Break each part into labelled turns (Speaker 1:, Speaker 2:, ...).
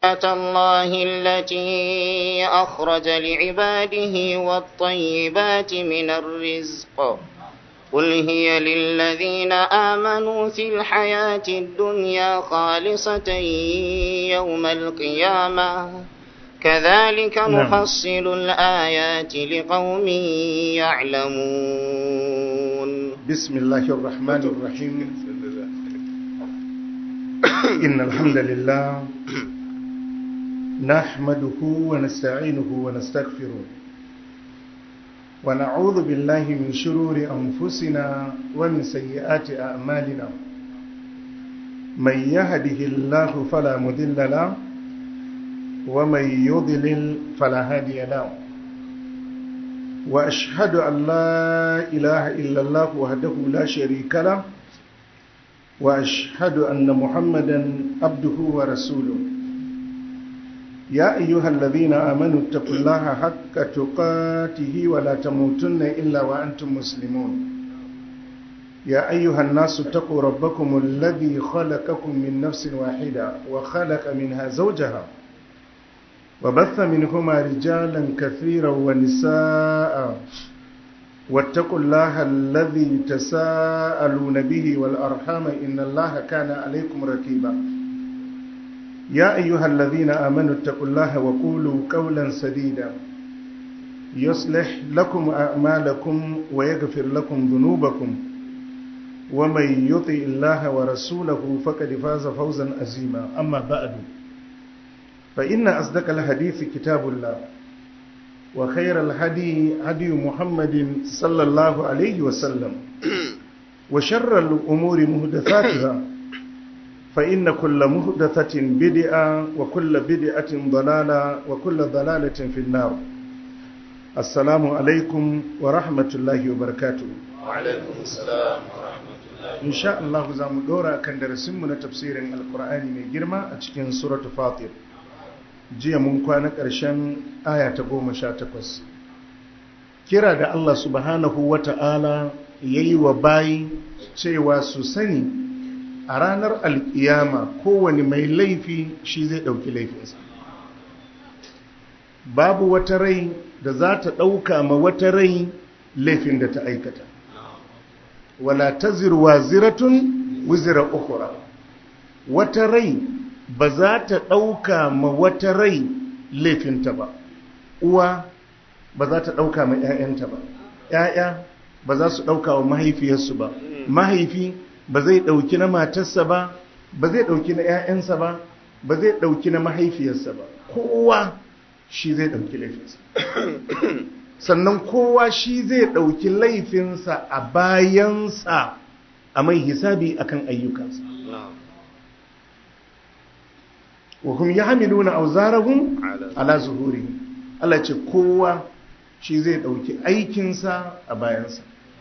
Speaker 1: الله التي أخرج لعباده والطيبات من الرزق قل هي للذين آمنوا في الحياة الدنيا خالصة يوم القيامة كذلك نفصل الآيات لقوم يعلمون
Speaker 2: بسم الله الرحمن الرحيم إن الحمد لله نحمده ونستعينه ونستغفره ونعوذ بالله من شرور أنفسنا ومن سيئات أعمالنا من يهده الله فلا مذل له ومن يضلل فلا هادي له وأشهد أن لا إله إلا الله وحده لا شريك له وأشهد أن محمدا عبده ورسوله يا أيها الذين آمنوا اتقوا الله حق تقاته ولا تموتن إلا وأنتم مسلمون يا أيها الناس اتقوا ربكم الذي خلقكم من نفس واحدة وخلق منها زوجها وبث منهما رجالا كثيرا ونساء واتقوا الله الذي تساءلون به والأرحام إن الله كان عليكم ركيبا يا أيها الذين آمنوا اتقوا الله وقولوا قولا سديدا يصلح لكم أعمالكم ويغفر لكم ذنوبكم ومن يطع الله ورسوله فقد فاز فوزا عظيما أما بعد فإن أصدق الحديث كتاب الله وخير الهدي هدي محمد صلى الله عليه وسلم وشر الأمور مهدثاتها فإن كل مهدثة بدعة وكل بدعة ضلالة وكل ضلالة في النار السلام عليكم ورحمة الله وبركاته
Speaker 3: وعليكم السلام ورحمة الله
Speaker 2: إن شاء الله زام دورا كان درسمنا تفسير القرآن من جرمى أتكين سورة فاطر jiya mun kwana ƙarshen aya ta goma sha takwas kira da Allah subhanahu wa ta'ala ya yi wa bayi cewa su sani a ranar alƙiyama kowane mai laifi shi zai ɗauki laifinsa babu wata rai da za ta ɗauka ma wata rai laifin da ta aikata wala ta zirwa ziratun wizira ukura wata rai ba za ta ɗauka ma wata rai laifinta ba uwa ba za ta ɗauka ma 'ya'yanta ba 'ya'ya ba za su ɗauka wa mahaifiyarsu ba mahaifi ba zai ɗauki na matarsa ba ba zai ɗauki na 'ya'yansa ba ba zai ɗauki na mahaifiyarsa ba kowa shi zai ɗauki laifinsa sannan kowa shi zai ɗauki laifinsa a bayansa a mai hisabi akan ayyukansa wa hum yahmiluna awzarahum ala zuhurihim Allah ce kowa shi zai dauki aikinsa a bayansa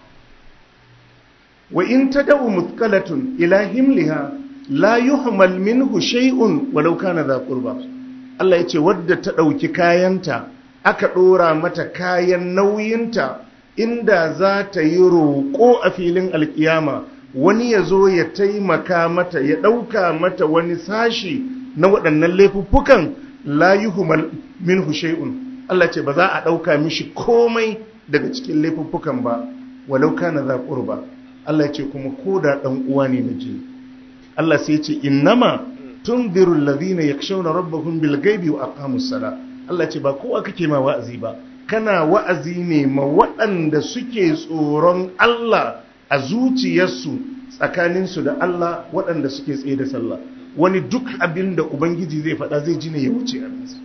Speaker 2: wa in tad'u muthqalatun ila himliha la yuhmal minhu shay'un walau kana dha qurba Allah yace wadda ta dauki kayanta aka dora mata kayan nauyinta inda za ta yi roƙo a filin alkiyama wani ya zo ya taimaka mata ya ɗauka mata wani sashi na waɗannan laifuffukan la yuhmal minhu shay'un Allah ce ba za a ɗauka mishi komai daga cikin laifuffukan ba walau kana za qurba Allah ce kuma koda dan uwa ne na jini Allah sai ce innama tunziru alladhina yakshawna rabbahum bil ghaibi wa aqamus sala Allah ce ba kowa kake ma wa'azi ba kana wa'azi ne ma waɗanda suke tsoron Allah a zuciyarsu tsakaninsu da Allah waɗanda suke tsaye da sallah wani duk abin da Ubangiji zai faɗa zai ji ne ya wuce abinsa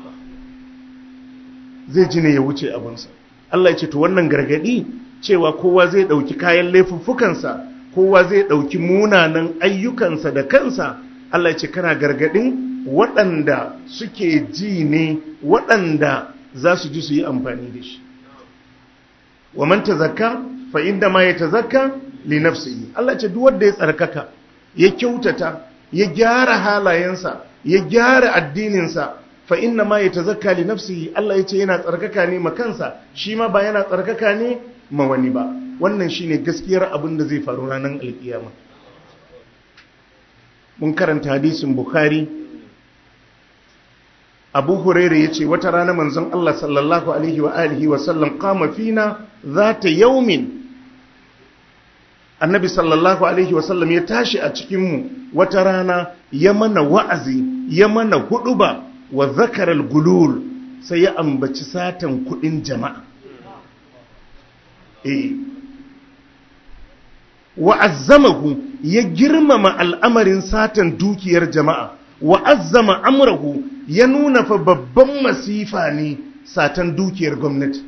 Speaker 2: zai ji ne ya wuce abinsa Allah ya ce to wannan gargadi cewa kowa zai ɗauki kayan laifuffukansa kowa zai ɗauki munanan ayyukansa da kansa Allah ya ce kana gargadin waɗanda suke ji ne waɗanda za su ji su yi amfani da shi wa man tazakka fa inda ma ya tazakka li nafsihi Allah ya ce duk wanda ya tsarkaka ya kyautata ya gyara halayensa ya gyara addininsa fa inna ma ya tazakka li nafsihi Allah ya ce yana tsarkaka ne ma kansa shi ma ba yana tsarkaka ne ma wani ba wannan shine gaskiyar abin da zai faru ranar alkiyama mun karanta hadisin bukhari abu huraira ya ce wata rana manzon Allah sallallahu alaihi wa alihi wa sallam kama fina za ta yaumin annabi sallallahu alaihi wa sallam ya tashi a cikinmu wata rana ya mana wa'azi ya mana huduba wa zakaral gulul sai ya ambaci satan kudin jama'a eh wa azzamahu ya girmama al'amarin satan dukiyar jama'a wa azzama amrahu ya nuna fa babban masifa ne satan dukiyar gwamnati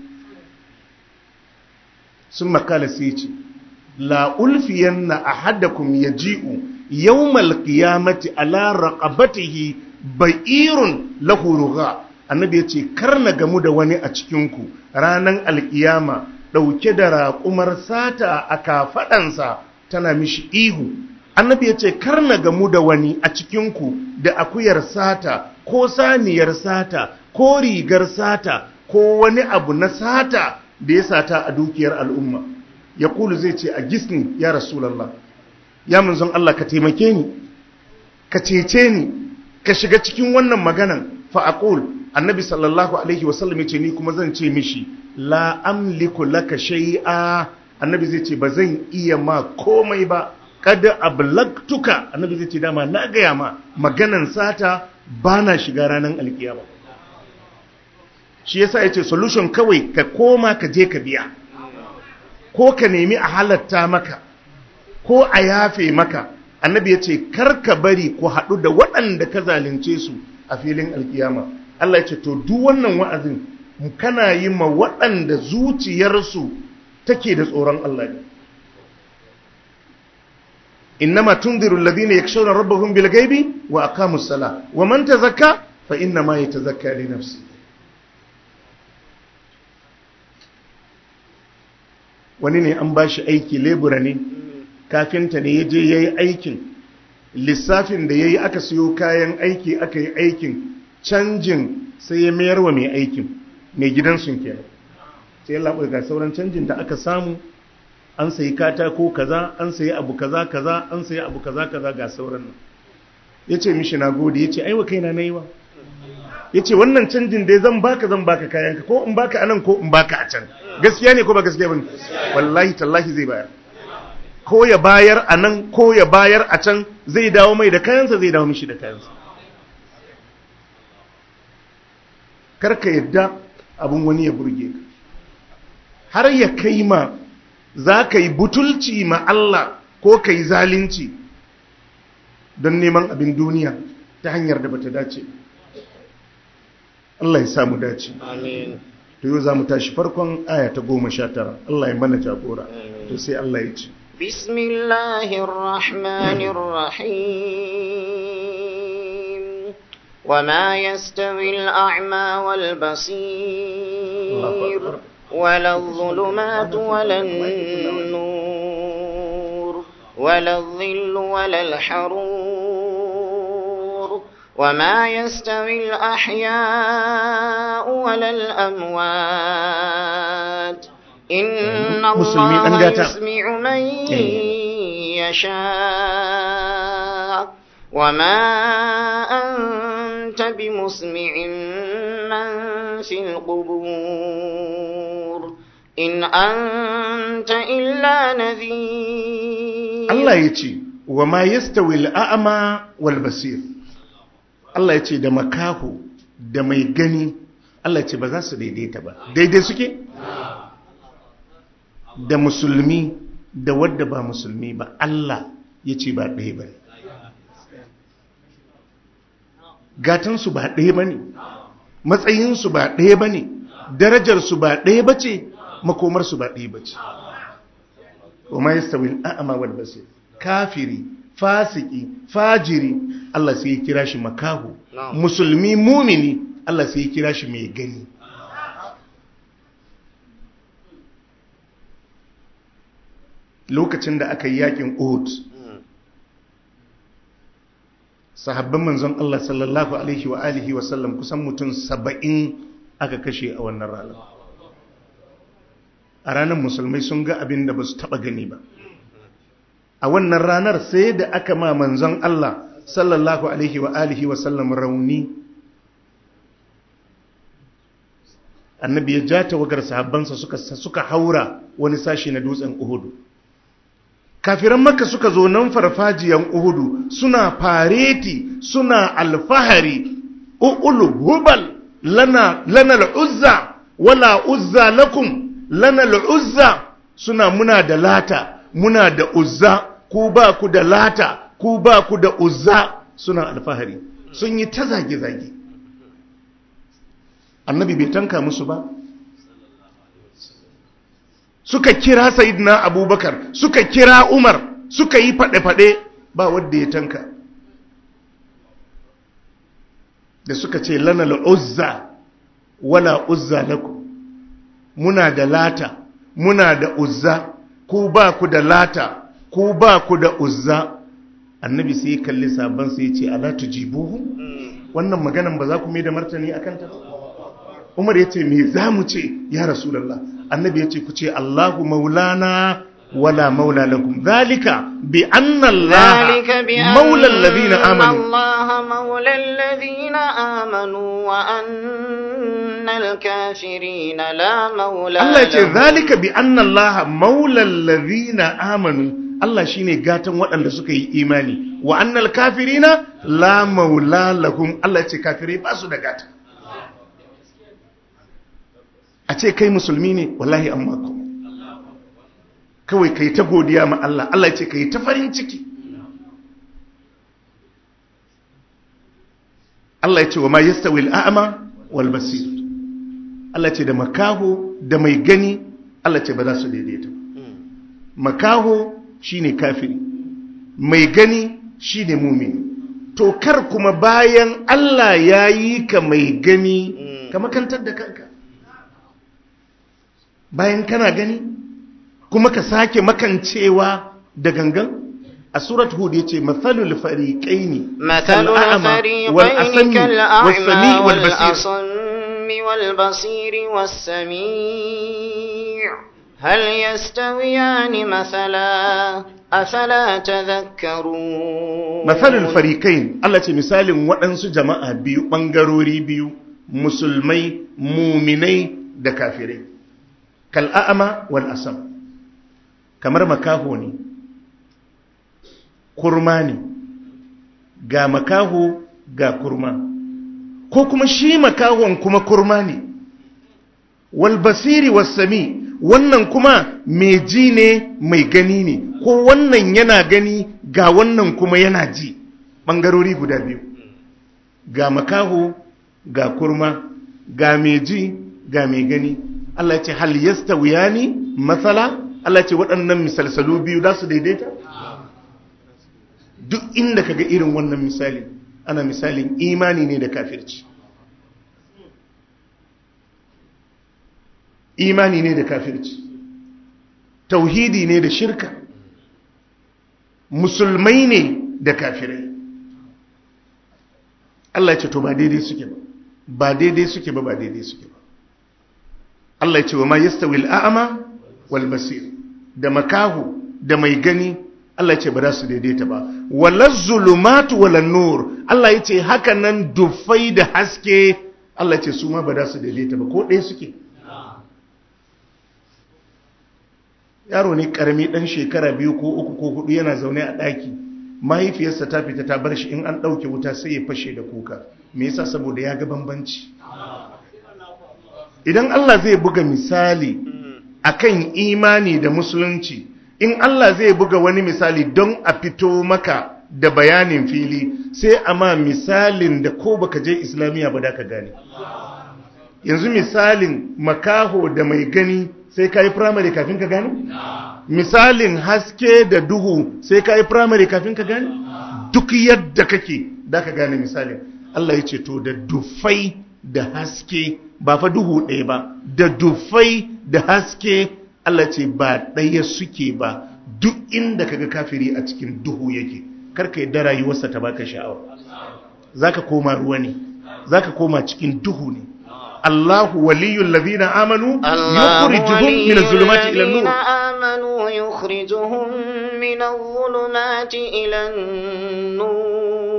Speaker 2: sun makala sai ce la ulfiyanna ahadakum yaji'u yawmal qiyamati ala raqabatihi ba'irun lahu rugha annabi yace kar na gamu da wani a cikin ku ranan alkiyama dauke da raƙumar sata a kafadansa tana mishi ihu annabi yace kar na gamu da wani a cikin ku da akuyar sata ko saniyar sata ko rigar sata ko wani abu na sata da ya sata a dukiyar al'umma ya kulu zai ce a gisni ya rasulallah ya munzon Allah ka taimake ni ka cece ni ka shiga cikin wannan maganan fa aqul annabi sallallahu alaihi wasallam ya ce ni kuma zan ce mishi la amliku laka shay'a annabi zai ce ba zan iya ma komai ba kada ablagtuka annabi zai ce dama na gaya ma maganan sata bana shiga ranar alkiyama shi yasa yace solution kawai ka koma ka je ka biya ko ka nemi a halatta maka ko a yafe maka annabi ya ce karka bari ku haɗu da waɗanda ka zalunce su a filin alkiyama Allah ya ce to duk wannan wa'azin kana yi ma waɗanda zuciyarsu take da tsoron Allah ne innama tunziru alladhina yakshawna rabbahum bil ghaibi wa aqamus sala wa man tazakka fa innama yatazakka li nafsihi wani ne an ba shi aiki lebura ne kafinta ne ya je ya yi aikin lissafin da ya yi aka siyo kayan aiki aka yi aikin canjin sai ya mayar wa mai aikin mai gidansun kenan sai ya laɓa ga sauran canjin da aka samu an sayi katako kaza an sayi abu kaza kaza an sayi abu kaza kaza ga sauran nan ya ce mishi na gode ya ce aiwa kaina na yi wa ya ce wannan canjin dai zan baka zan baka kayanka ko in baka anan ko in baka a can gaskiya ne ko ba gaskiya ba ne wallahi tallahi zai bayar ko ya bayar a nan ko ya bayar a can zai dawo mai da kayansa zai dawo mishi da kayansa karka yadda abin wani ya burge ka har ya kai ma za ka yi butulci ma Allah ko ka yi zalunci don neman abin duniya ta hanyar da bata dace Allah ya samu dace
Speaker 1: Amin.
Speaker 2: to yau za mu tashi farkon aya ta goma sha tara Allah ya mana jagora to sai Allah ya ce
Speaker 1: بسم الله الرحمن الرحيم وما يستوي الأعمى والبصير ولا الظلمات ولا النور ولا الظل ولا الحرور وما يستوي الأحياء ولا الأموات إن
Speaker 2: مسلمين
Speaker 1: الله
Speaker 2: أنجاتا.
Speaker 1: يسمع من يشاء وما أنت بمسمع من في القبور إن أنت إلا نذير
Speaker 2: Allah ya ce wa ma yastawi al'a'ma wal basir Allah ya ce da makaho da mai gani Allah ya ce ba za su daidaita ba daidai suke da musulmi da wadda ba musulmi ba Allah ya ce ba ɗaya ba ne gatansu ba ɗaya ba ne matsayinsu ba ɗaya ba ne darajarsu ba ɗaya ba ce makomarsu ba ɗaya ba ce wa ma yastawi al'a'ma wal basir kafiri fasiki fajiri Allah sai ya kira shi makahu
Speaker 1: Na'am.
Speaker 2: musulmi mumini Allah sai ya kira shi mai gani lokacin da aka yi yakin Uhud sahabban manzon Allah sallallahu alaihi wa alihi wa sallam kusan mutum saba'in aka kashe a wannan ranar a ranar musulmai sun ga abin da ba su taɓa gani ba a wannan ranar sai da aka ma manzon Allah sallallahu alaihi wa alihi wa sallam rauni annabi ya ja tawagar sahabbansa suka suka haura wani sashi na dutsen uhudu kafiran makka suka zo nan farfajiyan uhudu suna fareti suna alfahari u'ulu hubal lana lana al'uzza wala uzza lakum lana al'uzza suna muna da lata muna da uzza ku ba ku da lata ku ba ku da uzza suna alfahari sun yi ta zage-zage annabi bai tanka musu ba suka kira sayidina abubakar suka kira umar suka yi faɗe-faɗe ba wadda ya tanka da suka ce lana la'uzza wala uzza laku muna da lata muna da uzza ku ba ku da lata ku ba ku da uzza annabi sai kalli sabon sai ce ala tujibuhu wannan maganan ba za ku mai da martani akan ta umar ya ce me za mu ce ya rasulallah annabi ya ce ku ce allahu maulana wala maula lakum zalika bi anna allah maula alladhina amanu
Speaker 1: الله مولى الذين آمنوا وأن الكافرين لا مولى
Speaker 2: Allah ya ce
Speaker 1: لهم
Speaker 2: zalika bi anna Allah maula allazina amanu Allah shine gatan waɗanda suka yi imani wa annal kafirina la maula lahum Allah ya ce kafirai ba su da gata a ce kai musulmi ne wallahi amma ko kawai kai ta godiya ma Allah Allah ya ce kai ta farin ciki Allah ya ce wa ma yastawi al-a'ma wal basir Allah ya ce da makaho da mai gani Allah ya ce ba za su daidaita ba makaho shine kafiri mai gani shine mumini to kar kuma bayan Allah ya yi ka mai gani ka makantar da kanka bayan kana gani kuma ka sake makancewa da gangan a surat hud yace mathalul fariqaini
Speaker 1: مثل الفريقين كالأعمى والأصم والبصير والسميع هل يستويان مثلا أفلا تذكرون
Speaker 2: mathalul fariqain Allah ce misalin waɗansu jama'a biyu ɓangarori biyu musulmai muminai da kafirai kal'a'ama wal asam kamar makaho ne kurma ne ga makaho ga kurma ko kuma shi makahon kuma kurma ne wal basiri was sami wannan kuma mai ji ne mai gani ne ko wannan yana gani ga wannan kuma yana ji ɓangarori guda biyu ga makaho ga kurma ga mai ji ga mai gani Allah ya ce hal yastawiyani matsala Allah ya ce waɗannan misalsalu biyu za su daidaita duk inda kaga irin wannan misali ana misalin imani ne da kafirci imani ne da kafirci tauhidi ne da shirka musulmai ne da kafirai Allah ya ce to ba daidai suke ba ba daidai suke ba ba daidai suke ba Allah ya ce wa ma yastawi al'ama wal basir da makahu da mai gani Allah ya ce ba za su daidaita ba walaz zulumatu walan nur Allah ya ce haka nan dufai da haske Allah ya ce su ma ba za su daidaita ba ko ɗaya suke yaro ne karami dan shekara biyu ko uku ko hudu yana zaune a ɗaki mahaifiyarsa ta fita ta bar shi in an ɗauke wuta sai ya fashe da kuka me yasa saboda ya ga bambanci idan Allah zai buga misali akan imani da musulunci in Allah zai buga wani misali don a fito maka da bayanin fili sai a ma misalin da ko baka je islamiyya ba da ka gane yanzu misalin makaho da mai gani sai ka yi firamare kafin ka gane misalin haske da duhu sai ka yi firamare kafin ka gane duk yadda kake da ka gane misalin Allah ya ce to da dufai da haske ba fa duhu ɗaya ba da dufai da haske Allah ce ba ɗaya suke ba duk inda kaga kafiri a cikin duhu yake karka yadda rayuwarsa ta baka sha'awa zaka koma ruwa ne zaka koma cikin duhu ne Allahu waliyul ladina amanu yukhrijuhum min az-zulumati ila an-nur
Speaker 1: آمنوا يخرجهم من الظلمات إلى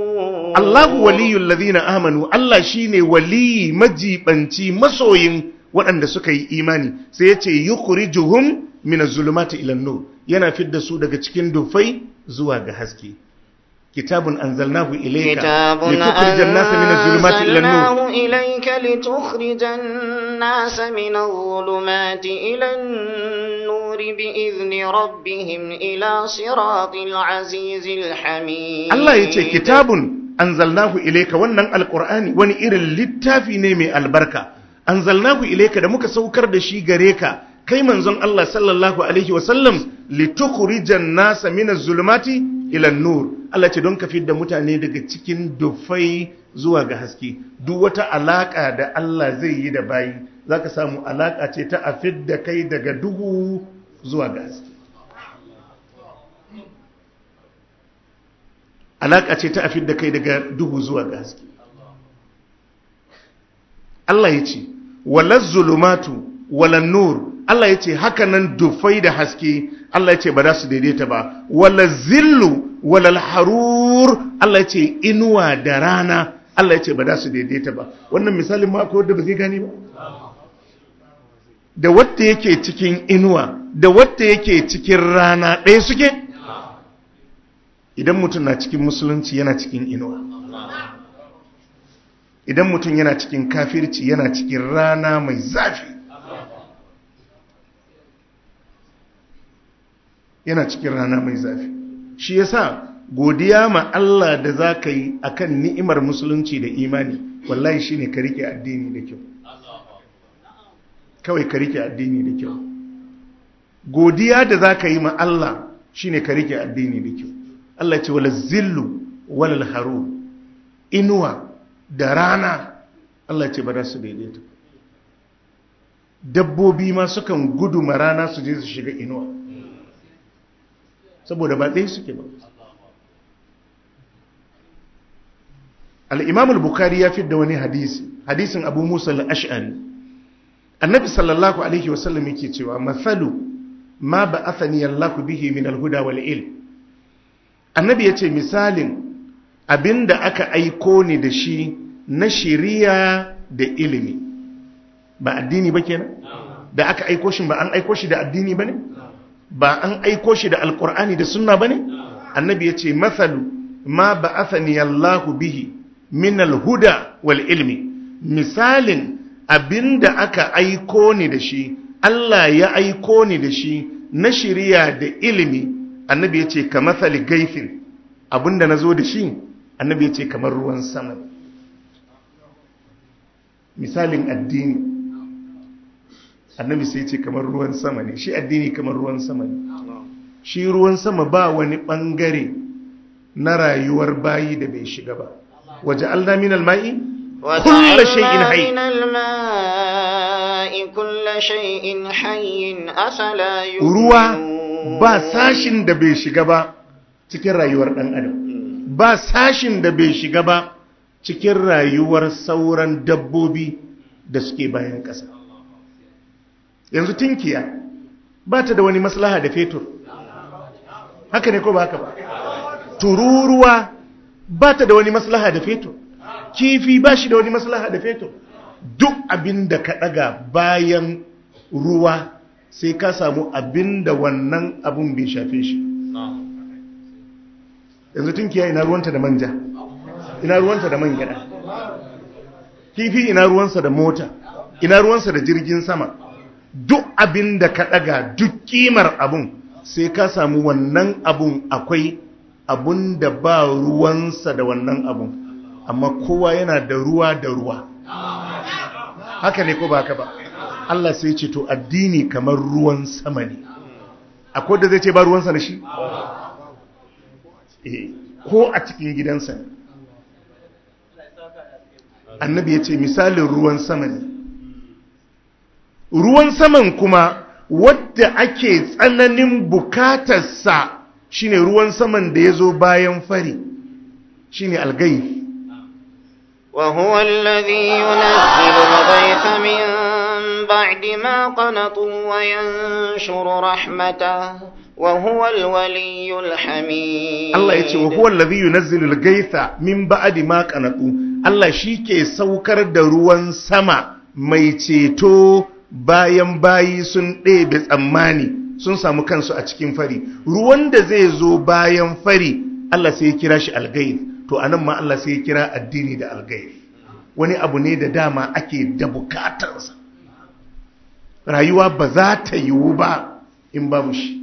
Speaker 1: النور
Speaker 2: Allahu waliyul ladina amanu Allah shine wali majibanci masoyin waɗanda suka yi imani sai ya ce yukhrijuhum min az-zulumati ila nur yana fidda su daga cikin dufai zuwa ga haske kitabun anzalnahu ilayka
Speaker 1: كتاب
Speaker 2: litukhrijan nasa min az-zulumati ila nur
Speaker 1: أنزلناه إليك لتخرج الناس من الظلمات إلى النور بإذن ربهم إلى صراط العزيز الحميد
Speaker 2: Allah ya ce kitabun anzalnahu ilayka wannan alqur'ani wani irin littafi ne mai albarka anzalnahu ilayka da muka saukar da shi gare ka kai manzon Allah sallallahu alaihi wasallam litukhrijan nasa minaz zulumati ila nur Allah ce don ka da mutane daga cikin dufai zuwa ga haske duk wata alaka da Allah zai yi da bayi zaka samu alaka ce ta afid da kai daga duhu zuwa ga haske alaƙa ce ta afid da kai daga duhu zuwa ga haske Allah ya ce walar zulumatu walar nur Allah ya ce haka nan dufai da haske Allah ya ce ba za su daidaita ba walar zillu walar harur Allah ya ce inuwa da rana Allah ya ce ba za su daidaita ba wannan misalin ma akwai wadda ba zai gane ba da wadda yake cikin inuwa da wadda yake cikin rana ɗaya suke idan mutum na cikin musulunci yana cikin inuwa idan mutum yana cikin kafirci yana cikin rana mai zafi yana cikin rana mai zafi shi yasa godiya ma Allah da za ka yi akan ni'imar musulunci da imani wallahi shine ka rike addini da kyau kawai ka rike addini da kyau godiya da za ka yi ma Allah shine ka rike addini da kyau Allah ce wala zillu wala haru inuwa da rana Allah ce ba za su daidaita dabbobi ma sukan gudu ma rana su je su shiga inuwa saboda ba ɗaya suke ba al'imam al-bukhari ya fi da wani hadisi hadisin abu musa al-ash'ari annabi sallallahu alaihi wasallam yake cewa mathalu ma ba athani allahu bihi min al-huda wal ilm annabi ya ce misalin abinda aka aiko ni da shi na shiriya da ilimi ba addini ba kenan da aka aiko shi ba an aiko shi da addini ba ne ba an aiko shi da alkur'ani da sunna ba ne annabi ya ce mathalu ma ba athani allahu bihi min alhuda wal ilmi misalin abinda aka aiko ni da shi Allah ya aiko ni da shi na shiriya da ilimi annabi ya ce ka matsali gaifin abinda na zo da shi annabi ya ce kamar ruwan sama misalin addini annabi sai ce kamar ruwan sama ne shi addini kamar ruwan sama ne shi ruwan sama ba wani bangare na rayuwar bayi da bai shiga ba waje alna min alma'i kulla shay'in hayy
Speaker 1: من الماء كل شيء حي أفلا
Speaker 2: ruwa
Speaker 1: يؤمنون
Speaker 2: ba sashin da bai shiga ba cikin rayuwar ɗan adam ba sashin da bai shiga ba cikin rayuwar sauran dabbobi da suke bayan ƙasa yanzu tinkiya ba ta da wani maslaha da fetur haka ne ko ba haka ba tururuwa ba ta da wani maslaha da fetur kifi ba shi da wani maslaha da fetur duk abin da ka ɗaga bayan ruwa sai ka samu abin da wannan abun bai shafe shi yanzu tunkiya ina ruwanta da manja ina ruwanta da man gyada kifi ina ruwansa da mota ina ruwansa da jirgin sama duk abin da ka daga duk kimar abun sai ka samu wannan abun akwai abun da ba ruwansa da wannan abun amma kowa yana da ruwa da ruwa haka ne ko ba haka ba Allah sai ce to addini kamar ruwan sama ne akwai da zai ce ba ruwansa da shi Eh, ko a cikin gidansa ne annabi ya ce misalin ruwan sama ne ruwan saman kuma wadda ake tsananin bukatarsa shine ruwan saman da ya zo bayan fari shine algai
Speaker 1: وهو الذي ينزل الغيث من بعد ما قنطوا وينشر رحمته وهو الولي الحميد
Speaker 2: Allah ya ce wa huwa allazi yunazzilu al-gaitha min ba'di ma qanatu Allah shike saukar da ruwan sama mai ceto bayan bayi sun ɗebe tsammani sun samu kansu a cikin fari ruwan da zai zo bayan fari Allah sai ya kira shi algaif to anan ma Allah sai ya kira addini da algaif wani abu ne da dama ake da bukatarsa rayuwa ba za ta yiwu ba in babu shi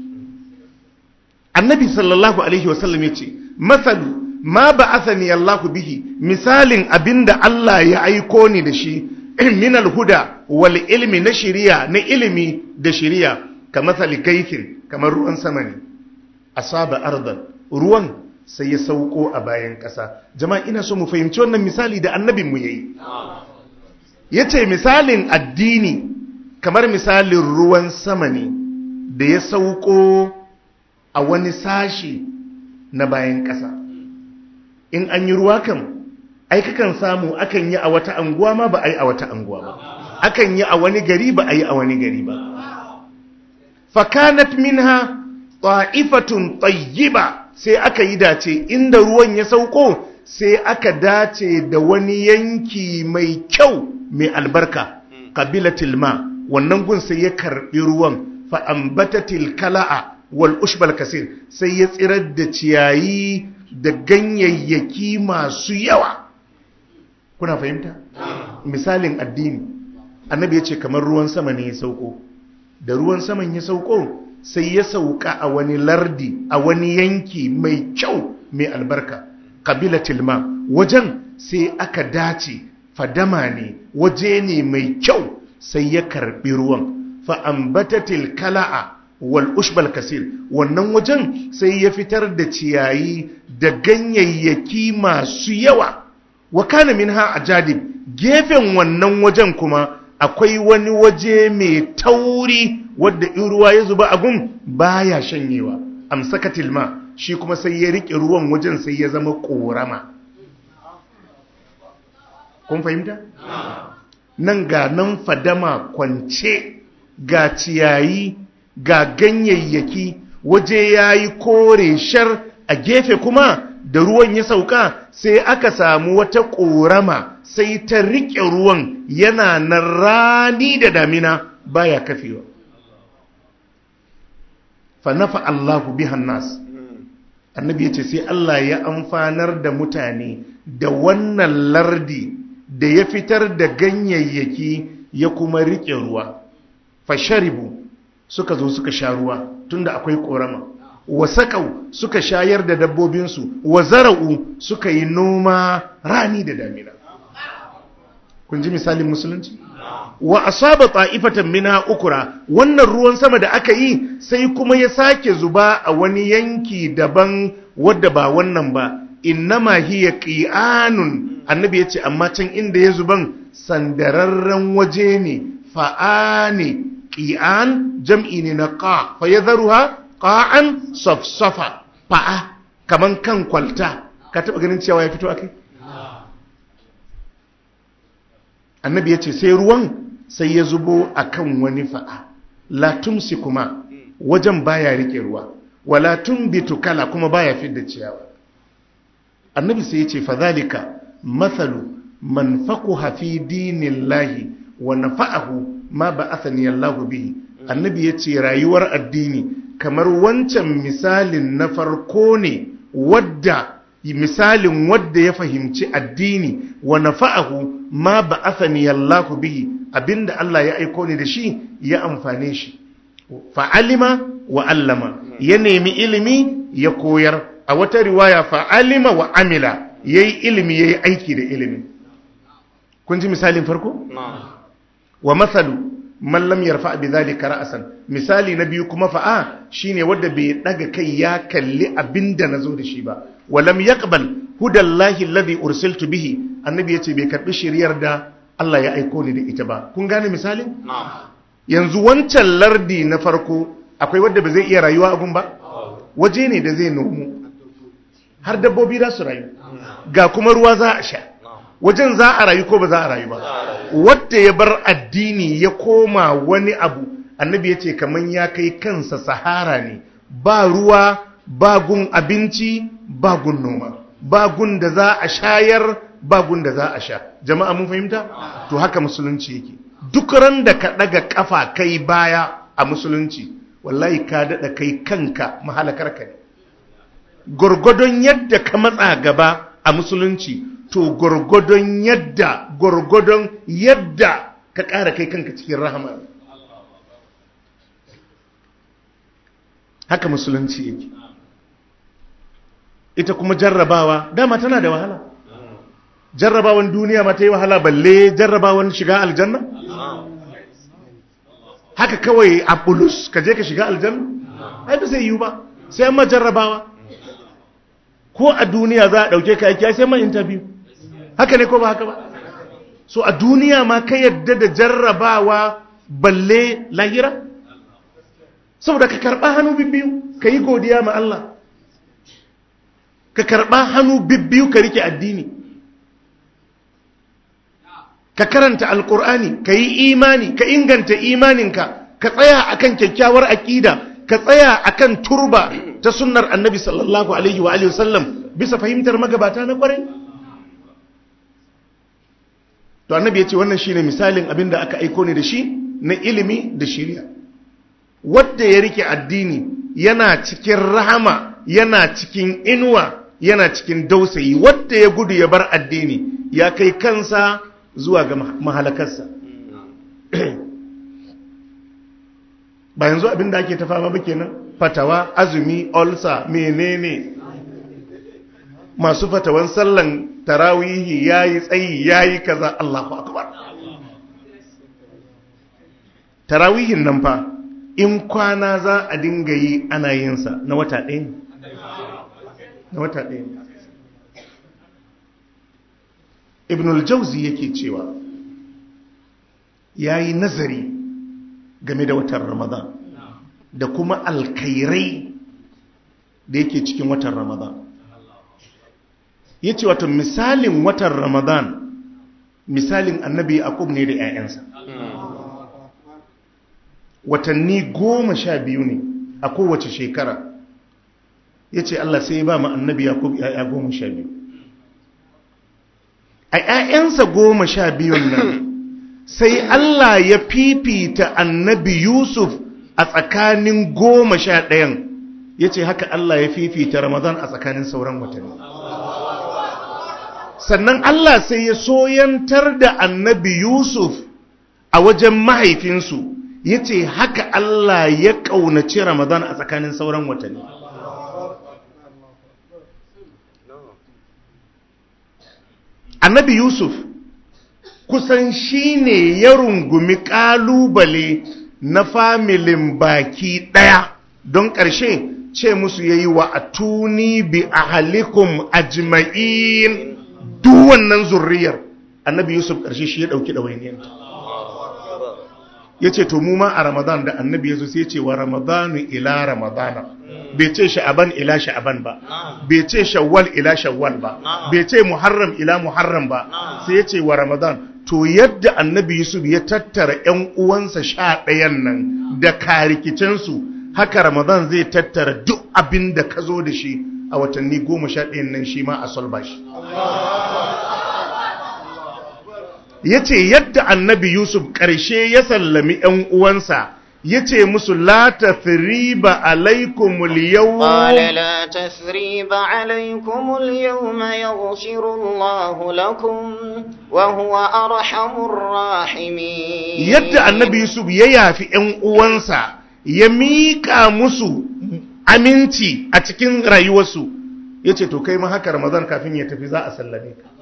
Speaker 2: annabi sallallahu alaihi wasallam ya ce masalu ma ba asani Allahu bihi misalin abinda Allah ya aiko ni da shi min alhuda wal ilmi na shiriya na ilimi da shiriya ka masali gaifin kamar ruwan sama ne asaba ardan ruwan sai ya sauko a bayan ƙasa jama'a ina so mu fahimci wannan misali da annabin mu yayi yace misalin addini kamar misalin ruwan sama ne da ya sauko a wani sashi na bayan ƙasa in an yi ruwa kan ai kakan samu akan yi a wata anguwa ma ba a yi a wata anguwa ba akan yi a wani gari ba a yi a wani gari ba fakanat minha ta'ifatun tayyiba sai aka yi dace inda ruwan ya sauko sai aka dace da wani yanki mai kyau mai albarka qabilatil ma wannan gun sai ya karbi ruwan fa ambatatil kala'a wal ushbal kasir sai ya tsirar da ciyayi da ganyayyaki masu yawa kuna fahimta misalin addini annabi ya ce kamar ruwan sama ne ya sauko da ruwan saman ya sauko sai ya sauka a wani lardi a wani yanki mai kyau mai albarka kabilatil ma wajen sai aka dace fadama ne waje ne mai kyau sai ya karbi ruwan fa ambatatil kala'a wal ushbal kasir wannan wajen sai ya fitar da ciyayi da ganyayyaki masu yawa wa kana minha ajadib gefen wannan wajen kuma akwai wani waje mai tauri wadda in ruwa ya zuba a gun baya shanyewa amsakatil ma shi kuma sai ya rike ruwan wajen sai ya zama korama kun fahimta nan ga nan fadama kwance ga ciyayi ga ganyayyaki waje ya yi kore shar a gefe kuma da ruwan ya sauka sai aka samu wata ƙorama sai ta riƙe ruwan yana na rani da damina baya kafewa fanafa Allahu bihan nas annabi ya ce sai Allah ya amfanar da mutane da wannan lardi da ya fitar da ganyayyaki ya kuma riƙe ruwa fasharibu suka zo suka sha ruwa tunda akwai korama wa sakau suka shayar da dabbobinsu wa zara'u suka yi noma rani da damina kun ji misalin musulunci wa asaba ta'ifatan mina ukura wannan ruwan sama da aka yi sai kuma ya sake zuba a wani yanki daban wadda ba wannan ba innama hiya qi'anun annabi yace amma can inda ya zuban sandararren waje ne fa'ani ƙi'an jam'i ne na ƙa fa ya zaruha ƙa'an safsafa fa'a kaman kan kwalta ka taɓa ganin cewa ya fito a kai? annabi ya ce sai ruwan sai ya zubo a kan wani fa'a latumsi kuma wajen baya rike ruwa walatun bitukala kuma baya fidda ciyawa annabi sai ya ce fadhalika mathalu man faquha fi dinillahi wa nafa'ahu ma ba'athani Allahu bihi annabi yace rayuwar addini kamar wancan misalin na farko ne wadda misalin wadda ya fahimci addini wa nafa'ahu ma ba'athani Allahu bihi abinda Allah ya aiko ni da shi ya amfane shi fa'alima wa allama ya nemi ilimi ya koyar a wata riwaya fa'alima wa amila yayi ilimi yayi aiki da ilimi kun ji misalin farko wa mathalu man lam yarfa bi dhalika ra'san misali na biyu kuma fa'a shine wanda bai daga kai ya kalli abinda nazo da shi ba wa lam yaqbal hudallahi alladhi ursiltu bihi annabi yace bai karbi shiriyar da Allah ya aiko ni da ita ba kun gane misalin yanzu wancan lardi na farko akwai wanda ba zai iya rayuwa a gun ba waje ne da zai nomu har dabbobi za su rayu ga kuma ruwa za a sha wajen za a rayu ko ba za a rayu ba wadda ya bar addini ya koma wani abu annabi ya ce kamar ya kai kansa sahara ne ba ruwa ba gun abinci ba gun noma ba gun da za a shayar ba gunda za a sha jama'a mun fahimta to haka musulunci yake duk ran da ka daga kafa kai baya a musulunci wallahi ka dada kai kanka mahalakar ka ne gurgudun yadda ka matsa gaba a musulunci to gurgudun yadda gurgudun yadda ka ƙara kai kanka cikin rahama haka musulunci yake ita kuma jarrabawa dama tana da wahala jarrabawan duniya ma ta yi wahala balle jarrabawan shiga aljanna haka kawai a bulus ka je ka shiga aljanna ai ba zai yiwu ba sai an ma jarrabawa ko a duniya za a ɗauke ka aiki sai ma interview haka ne ko ba haka ba so a duniya ma ka yadda da jarrabawa balle lahira saboda ka karɓa hannu bibbiyu ka yi godiya ma Allah ka karɓa hannu bibbiyu ka rike addini ka karanta alkur'ani ka yi imani ka inganta imaninka ka tsaya akan kyakkyawar aƙida ka tsaya akan turba ta sunnar annabi sallallahu alaihi wa sallam bisa fahimtar magabata na kwarai to annabi ya ce wannan shine misalin abin da aka aiko ne da shi na ilimi da shiriya wadda ya rike addini yana cikin rahama yana cikin inuwa yana cikin dausayi wadda ya gudu ya bar addini ya kai kansa zuwa ga mahalakarsa ba yanzu abin da ake tafa ba kenan fatawa azumi olsa menene masu fatawan sallan tarawihi yayi tsayi yayi kaza Allahu akbar tarawihin nan fa in kwana za a dinga yi ana yin sa na wata ɗaya na wata ɗaya ibn al-jawzi yake cewa yayi nazari game da watan ramadan da kuma alkairai da yake cikin watan ramadan ya ce wata misalin watan ramadan misalin annabi yaqub ne da 'ya'yansa watanni goma sha biyu ne a kowace shekara ya ce allah sai ya ba ma annabi yaqub 'ya'ya goma sha biyu a 'ya'yansa goma sha biyun nan sai Allah ya fifita annabi Yusuf a tsakanin goma sha ɗayan ya ce haka Allah ya fifita Ramadan a tsakanin sauran watanni. Sannan Allah sai ya soyantar da annabi Yusuf a wajen mahaifinsu ya ce haka Allah ya ƙaunaci Ramadan a tsakanin sauran watanni. Annabi Yusuf kusan shi ne ya rungumi ƙalubale na familin baki ɗaya don ƙarshe ce musu ya yi wa a tuni bi a halikum ajma'in duk wannan zurriyar annabi yusuf ƙarshe shi ya ɗauki ɗawainiyanta ya ce to mu ma a ramadan da annabi ya zo sai ce wa ramadanu ila ramadana bai ce sha'aban ila sha'aban ba bai ce shawwal ila shawwal ba bai ce muharram ila muharram ba sai ya ce wa ramadan to yadda annabi yusuf ya tattara 'yan uwansa sha ɗayan nan da karikicensu haka ramadan zai tattara duk abin da ka zo da shi a watanni goma sha ɗayan nan shi ma a solba shi ya ce yadda annabi yusuf ƙarshe ya sallami 'yan uwansa ya ce musu la tathriba alaikumul yawm
Speaker 1: قال لا تثريب عليكم اليوم يغفر الله لكم وهو أرحم الراحمين
Speaker 2: yadda annabi yusuf ya yafi 'yan uwansa ya miƙa musu aminci a cikin rayuwarsu ya ce to kai ma haka ramadan kafin ya tafi za a sallame ka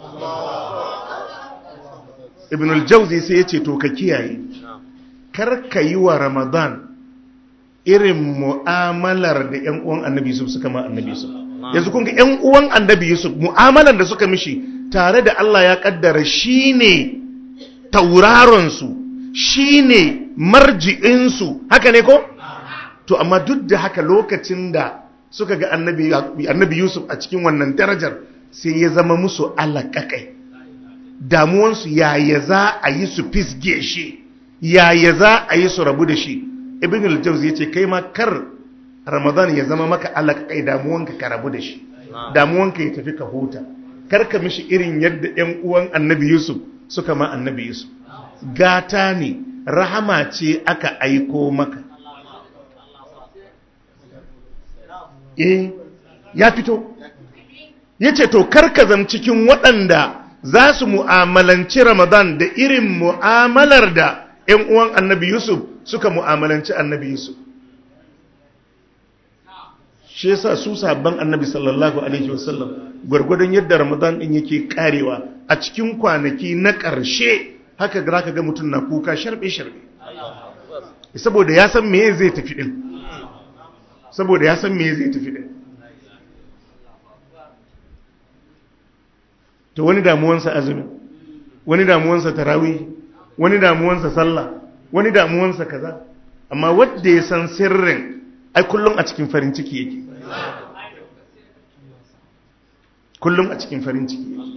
Speaker 2: ibn al-jauzi sai ya ce to ka kiyaye kar ka yi wa ramadan irin mu'amalar da 'yan uwan annabi yusuf suka ma annabi yusuf yanzu kun ga 'yan uwan annabi yusuf mu'amalar da suka mishi tare da allah ya kaddara shine tauraronsu shine marji'insu haka ne ko to amma duk da haka lokacin da suka ga annabi annabi yusuf a cikin wannan darajar sai ya zama musu alaƙaƙai damuwansu yaya za a yi su fisge shi yaya za a yi su rabu da shi ibn al-jawzi yace kai ma kar ramadan ya zama maka alaƙaƙai damuwanka ka rabu da shi damuwanka ya tafi ka huta karka mishi irin yadda ‘yan uwan annabi Yusuf suka ma annabi Yusuf gata ne rahama ce aka aiko maka eh ya fito ya ce to karka zam cikin waɗanda za su mu'amalanci ramadan da irin mu'amalar da ‘yan uwan annabi Yusuf suka mu'amalanci annabi Yusuf shi yasa su sabon annabi sallallahu alaihi wasallam gwargwadon yadda ramadan din yake karewa a cikin kwanaki na ƙarshe haka za ka ga mutum na kuka sharbe-sharbe saboda ya san me zai tafi din saboda ya san me zai tafi din to wani damuwansa azumi wani damuwansa tarawih wani damuwansa sallah wani damuwansa kaza amma wanda ya san sirrin ai kullum a cikin farin ciki yake kullum a cikin farin ciki yake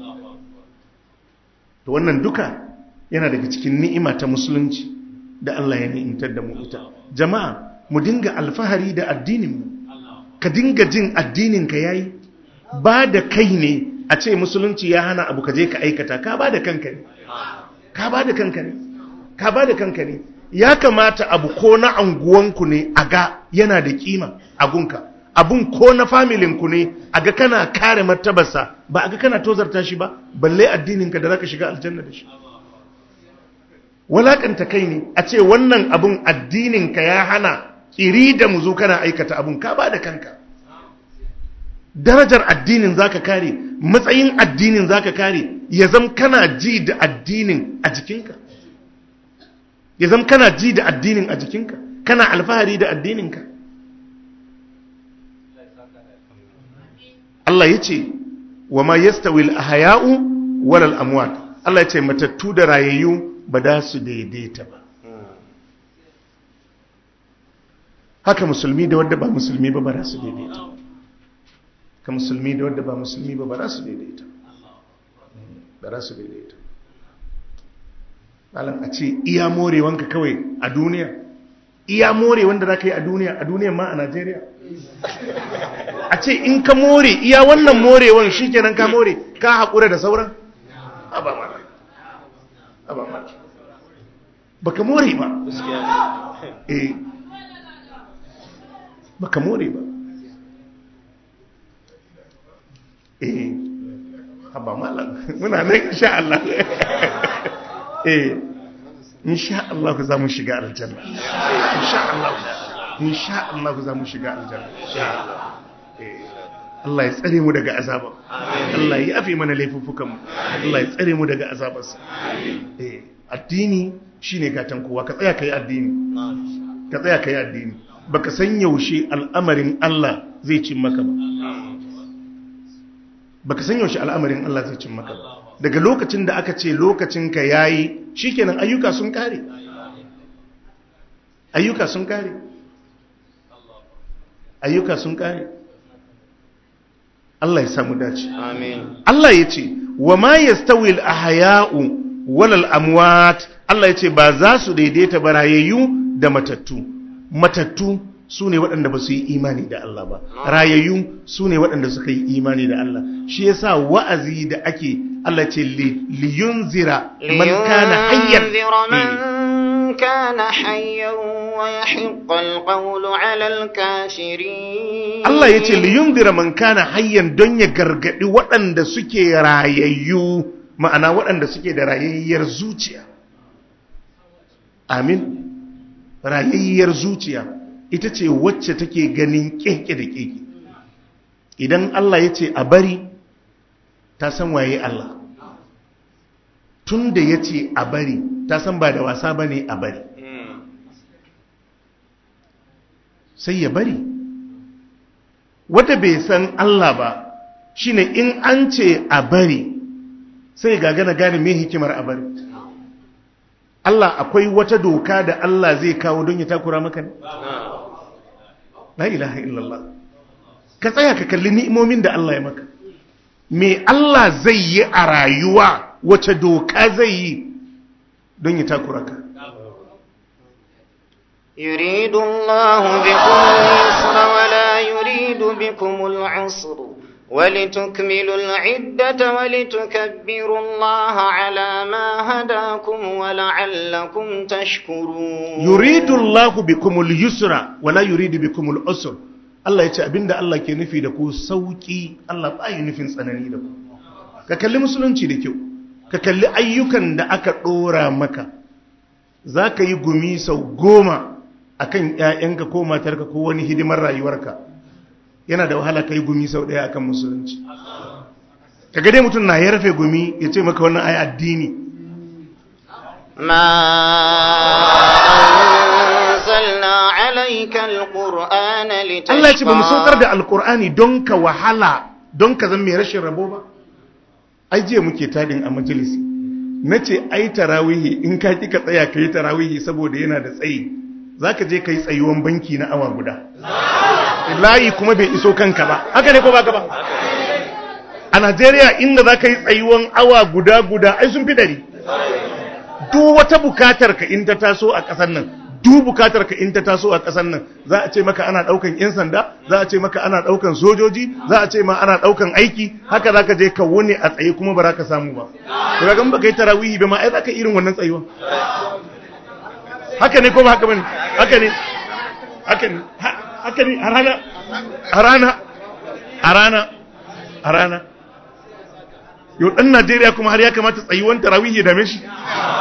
Speaker 2: to wannan duka yana daga cikin ni'ima ta musulunci da Allah ya ni'imtar da mu ita jama'a mu dinga alfahari da addinin mu ka dinga jin addinin ka yayi ba da kai ne a ce musulunci ya hana abu ka je ka aikata ka ba da kanka ne ka ba da kanka ne ka ba da kanka ne ya kamata abu ko na anguwanku ne a ga yana da kima a gunka abun ko na familinku ne a ga kana kare martabarsa ba a ga kana tozarta shi ba balle addininka da za ka shiga aljanna da shi walakanta kai ne a ce wannan abun addininka ya hana kiri da muzu kana aikata abun ka ba da kanka darajar addinin zaka kare matsayin addinin zaka kare ya zam kana ji da addinin a jikinka ya zam kana ji da addinin a jikinka kana alfahari da addininka Allah ya ce wa ma yastawil ahya'u walal amwat Allah ya ce matattu da rayayyu ba da su daidaita ba haka musulmi da wadda ba musulmi ba ba da su daidaita ka musulmi da wadda ba musulmi ba ba da su daidaita ba da su daidaita malam a ce iya morewanka kawai a duniya iya more wanda za ka yi a duniya a duniya ma a najeriya a ce in ka more iya wannan morewan shi kenan ka more ka haƙura da sauran ba ma ba ma ba ka more ba eh ba ka more ba eh haba malam muna nan insha Allah eh insha Allah za mu shiga aljanna insha Allah insha Allah za mu shiga aljanna insha Allah eh Allah ya tsare mu daga azaba Allah ya yafe mana laifuffukan mu Allah ya tsare mu daga azabarsa eh addini shine gatan kowa ka tsaya kai addini ka tsaya kai addini baka san yaushe al'amarin Allah zai cin maka ba baka san yaushe al'amarin Allah zai cin maka ba daga lokacin da aka ce lokacinka ya yi shi kenan ayyuka sun kare ayyuka sun kare ayyuka sun kare Allah ya samu dace
Speaker 1: Amin.
Speaker 2: Allah ya ce wa ma yastawil ahya'u walal amwat Allah ya ce ba za su daidaita barayayyu da matattu matattu su ne waɗanda ba su yi imani da Allah ba rayayyu su ne waɗanda suka yi imani da Allah shi yasa wa'azi da ake Allah ce liyunzira man kana hayyan
Speaker 1: لينذر من كان حيا ويحق القول على الكافرين
Speaker 2: Allah ya ce liyunzira man kana hayyan don ya gargadi waɗanda suke rayayyu ma'ana waɗanda suke da rayayyar zuciya amin rayayyar zuciya ita ce wacce take ganin keke da keke idan Allah ya ce a bari ta san waye Allah tun da ya ce a bari ta san ba da wasa ba ne a bari sai ya bari wata bai san Allah ba shine in an ce a bari sai gagana gane me hikimar a bari Allah akwai wata doka da Allah zai kawo don ya takura maka ne la ilaha illallah ka tsaya ka kalli ni'imomin da Allah ya maka me Allah zai yi a rayuwa wace doka zai yi don ya takura ka
Speaker 1: يريد الله بكم اليسر ولا يريد بكم العسر ولتكملوا العدة ولتكبروا الله على ما هداكم ولعلكم تشكرون
Speaker 2: yuridu Allah bikumul yusra wala yuridu bikumul usr Allah ya ce abinda Allah ke nufi da ku sauki Allah ba yi nufin tsanani da ku ka kalli musulunci da kyau ka kalli ayyukan da aka dora maka za ka yi gumi sau goma akan ƴaƴanka ko matarka ko wani hidimar rayuwarka yana da wahala ka yi gumi sau ɗaya akan musulunci ka ga dai mutum na yarfe gumi ya ce maka wannan ai addini
Speaker 1: ما أنزلنا عليك القرآن لتشقى
Speaker 2: Allah ya ce ba mu saukar da alkur'ani don ka wahala don ka zama mai rashin rabo ba ai jiya muke tadin a majalisi na ce ai tarawihi in ka kika tsaya ka yi tarawihi saboda yana da tsayi za ka je ka yi tsayuwan banki na awa guda layi kuma bai iso kanka ba haka ne ko ba ka ba a najeriya inda za ka yi tsayuwan awa guda guda ai sun fi dari duk wata bukatar ka in ta taso a ƙasar nan duk bukatar ka in ta taso a ƙasar nan za a ce maka ana ɗaukan 'yan sanda za a ce maka ana ɗaukan sojoji za a ce ma ana ɗaukan aiki haka za ka je ka wuni a tsaye kuma ba za ka samu ba to ga ba kai tarawihi ba ma ai za ka irin wannan tsayuwa haka ne ko ba haka bane haka ne haka ne ha- haka ne a rana a rana a rana a rana yau ɗan najeriya kuma har ya kamata tsayuwan tarawihi ya dame shi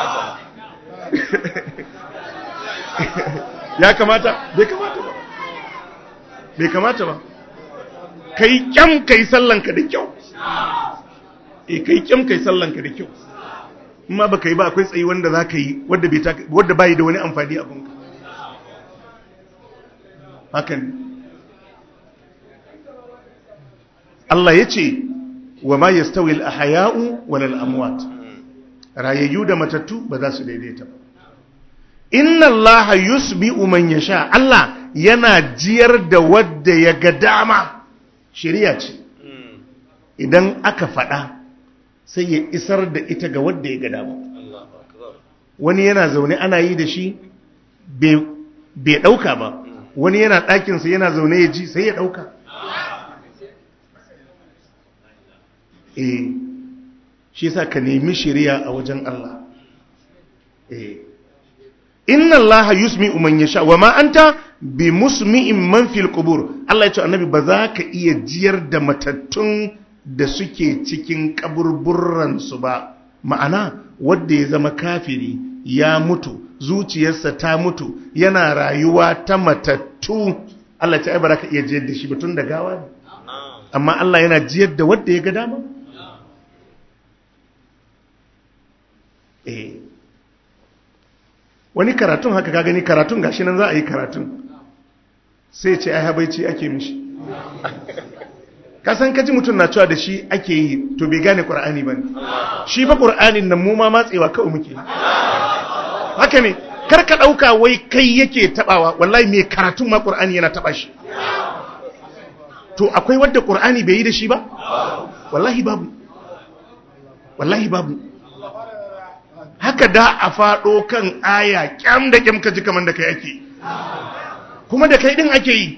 Speaker 2: ya kamata bai kamata ba bai kamata ba kai kyam kai sallanka da kyau eh kai kyam kai sallanka da kyau amma baka yi ba akwai tsayi wanda za ka yi wadda bai taka- wadda bai da wani amfani a gunka hakan Allah ya ce wa ma yastawi al-ahya'u wal amwat rayayyu da matattu ba za su daidaita ba inna allaha yusbi'u man yasha Allah yana jiyar da wadda ya ga dama shari'a ce idan aka faɗa sai ya isar da ita ga wadda ya ga dama wani yana zaune ana yi da shi bai ɗauka ba wani yana ɗakinsa yana zaune ya ji sai ya ɗauka eh shi yasa ka nemi shari'a a wajen Allah eh inna Allah yusmi'u man yasha wa ma anta bi musmi'in man fil qubur Allah ya ce annabi ba za ka iya jiyar da matattun da suke cikin kaburburran su ba ma'ana wanda ya zama kafiri ya mutu zuciyarsa ta mutu yana rayuwa ta matattu Allah ya ce ai ba za ka iya jiyar da shi ba tun da gawa ne amma Allah yana jiyar da wanda ya ga dama eh wani karatun haka ka gani karatun gashi nan za a yi karatun sai ce ai habaici ake mishi kasan kaji mutum na cewa da shi ake yi to bai gane ƙur'ani ba ne shi fa ƙur'anin nan mu ma matsewa kawai muke haka ne kar ka ɗauka wai kai yake taɓawa wallahi mai karatun ma ƙur'ani yana taɓa shi to akwai wadda ƙur'ani bai yi da shi ba wallahi babu wallahi babu haka da a faɗo kan aya kyam da kyam ka ji kamar da kai ake kuma da kai ɗin ake yi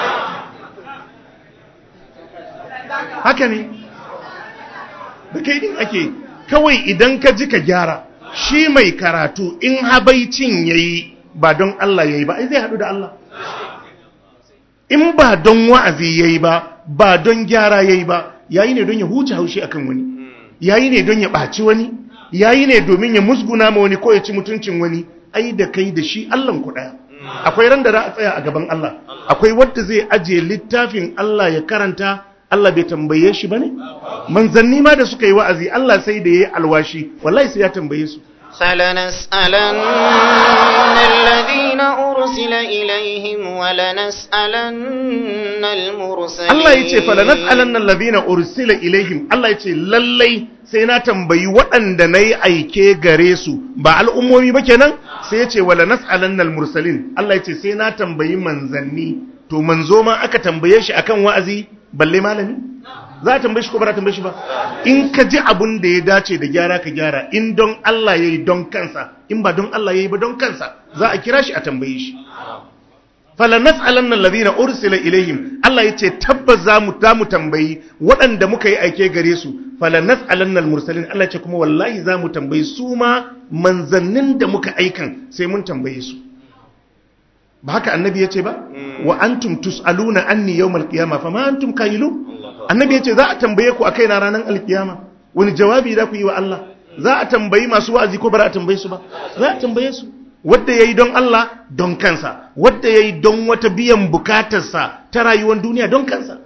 Speaker 2: haka ne da kai ɗin ake yi kawai idan ka ji ka gyara shi mai karatu in habaicin ya yi ba don Allah ya yi ba ai zai haɗu da Allah in ba don wa'azi ya yi ba ba don gyara ya yi ba yayi ne don ya huce haushi akan wani yayi ne don ya ɓaci wani yayi ne domin ya musguna ma wani ko ya ci mutuncin wani ai da kai da shi Allahn ku daya akwai ran da za a tsaya a gaban Allah akwai wanda zai ajiye littafin Allah ya karanta Allah bai tambaye shi bane manzanni ma da suka yi wa'azi Allah sai da yayi alwashi wallahi sai ya tambaye su
Speaker 1: فلنسألن الذين أرسل إليهم ولنسألن المرسلين
Speaker 2: Allah ya ce falanas'alanna alladhina ursila ilaihim Allah ya ce lallai sai na tambayi waɗanda nayi aike gare su ba al'ummomi ba kenan sai ya ce wala nas'alanna almursalin Allah ya ce sai na tambayi manzanni to manzo ma aka tambaye shi akan wa'azi balle malami za a tambaye shi ko ba za a tambaye shi ba in ka ji abun da ya dace da gyara ka gyara in don Allah yayi don kansa in ba don Allah yayi ba don kansa za a kira shi a tambaye shi fala nas'alanna alladhina ursila ilaihim Allah yace tabbas za mu ta mu tambayi waɗanda muka yi aike gare su fala nas'alanna almursalin Allah ce kuma wallahi za mu tambayi su ma manzannin da muka aikan sai mun tambaye su ba haka annabi yace ba wa antum tus'aluna anni yawmal qiyamah fama antum kayilu annabi yace za a tambaye ku akai na ranar alkiyama wani jawabi za ku yi wa Allah za a tambayi masu wa'azi ko ba za a tambaye su ba za a tambaye su wadda ya yi don Allah don kansa wadda ya yi don wata biyan bukatarsa ta rayuwar duniya don kansa